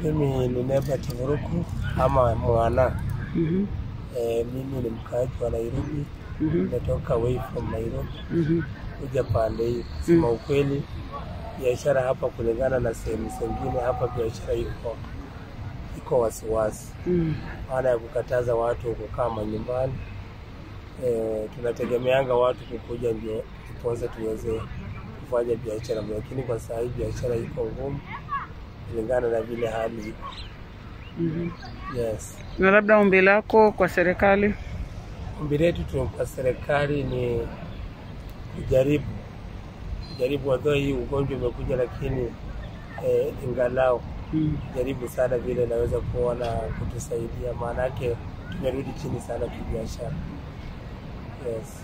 Mimi ni Neba Kivuruku ama Mwana. Mhm. E, mimi ni mkaaji wa Nairobi, Mhm. nimetoka away from Nairobi Mhm. kuja pande hii. Kusema ukweli, biashara hapa kulingana na sehemu zingine, hapa biashara iko iko wasiwasi, Mm. maana ya kukataza watu kukaa manyumbani. E, tunategemeanga watu kukuja ndio tupoze tuweze kufanya biashara, lakini kwa saa hii biashara iko ngumu kulingana na vile hali iko. Mhm. Yes. Na labda ombi lako kwa serikali? Ombi letu tu kwa serikali ni kujaribu kujaribu, although hii ugonjwa umekuja, lakini eh, ingalau Mm. jaribu sana vile naweza kuona kutusaidia, maanake tumerudi chini sana kibiashara. Yes.